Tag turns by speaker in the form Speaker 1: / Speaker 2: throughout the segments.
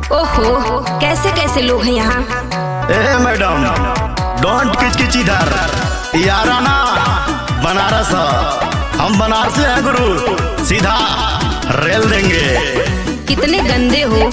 Speaker 1: ओहो कैसे कैसे लोग हैं यहाँ
Speaker 2: ए मैडम डोंट किचकिच इधर यारा ना बनारस ह। हम बनारस से हैं गुरु सीधा रेल देंगे
Speaker 1: कितने गंदे हो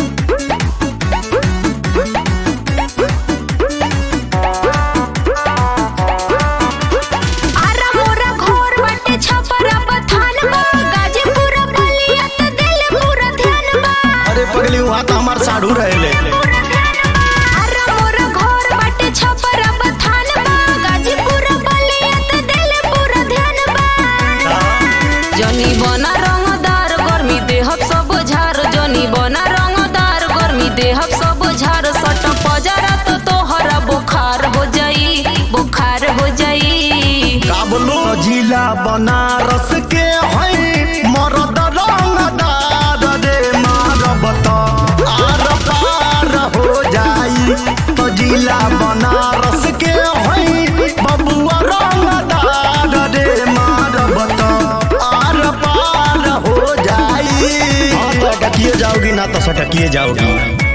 Speaker 1: आरा मोरा घोर बाटे छपरा बथान बा गाजीपुर बलिया त दिल पूरा ध्यान बा
Speaker 2: अरे पगली वहाँ तो हमार साढ़ू रहेले
Speaker 1: आरा मोरा घोर बाटे छपरा बथान बा गाजीपुर बलिया त दिल पूरा ध्यान बा जनी बना रंगदार गर्मी देहब सब झार जनी बना रंगदार गर्मी देहब सब झार सट पजरा तो तोहरा बुखार हो जाई बुखार हो जाई
Speaker 2: का बोलू जिला बनारस के हई मरद रंगदार रे मारब त आर पार हो जाई तो जिला बनारस के हई बबुआ रंगदार रे मारब त आर पार हो जाई हाँ तो अटकिए जाओगी ना तो सटकिए जाओगी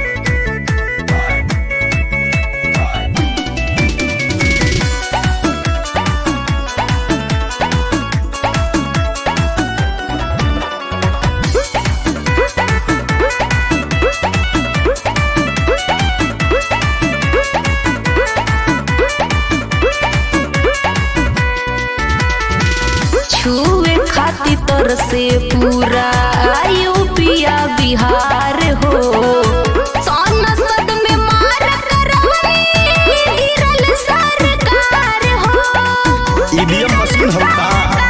Speaker 1: छुए खातिर तर से पूरा यूपिया बिहार हो संसद में मार करवनी गिरल सरकार हो
Speaker 2: ईवीएम मशीन होगा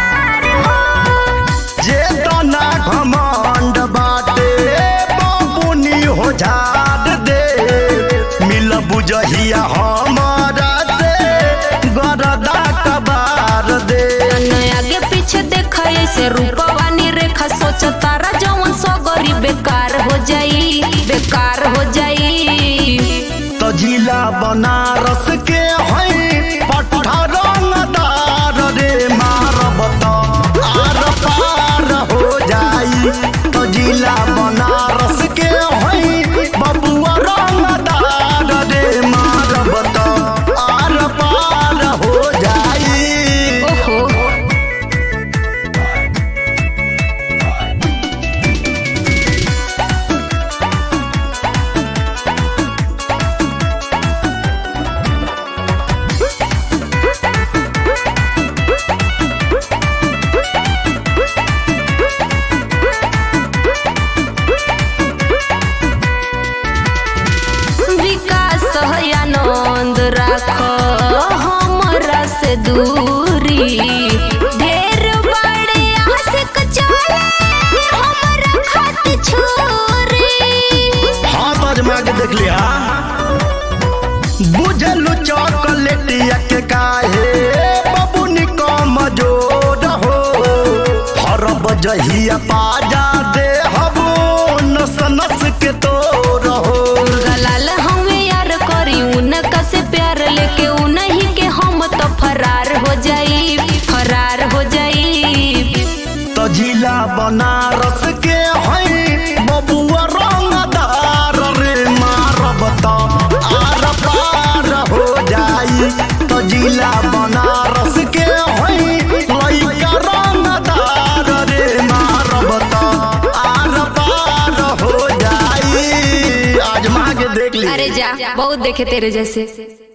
Speaker 2: जे तना घमंड बाटे बाबुनी हो झाड़ दे मिल बुझहिया हमारा से गरदा कबार दे
Speaker 1: नया आगे पीछे देखा ऐसे रूपवानी रेखा सोच तारा जवन सगरी बेकार हो जाई बेकार हो जाई
Speaker 2: तो जिला बनारस के हई पट्ठा रंगदार रे मारब त आर पार हो जाई तो जिला बनारस के हई बबुआ रंगदार रे मारब त आर पार हो जाई
Speaker 1: ओहो विकास आनंद राख हमरा से दूरी ढेर बड़े आशिक चले हमरा खत छोरी
Speaker 2: हाथ आजमा के देख लिया बुझलू चॉकलेटिया के काहे बबुनी कम जोड़ हो हरब जहिया पाजा दे हबो नस नस के तोड़ हो
Speaker 1: गलाल हमें यार करी उनका से प्यार लेके उन्हीं के हम तो फरार हो जाई फरार हो जाई
Speaker 2: तो जिला बनारस के हई बबुआ रंगदार रे मारब त आर पार हो जाई तो जिला बनारस के हई लइका रंगदार रे मारब त आर पार हो जाई आजमा के देख ली
Speaker 1: अरे जा बहुत देखे तेरे जैसे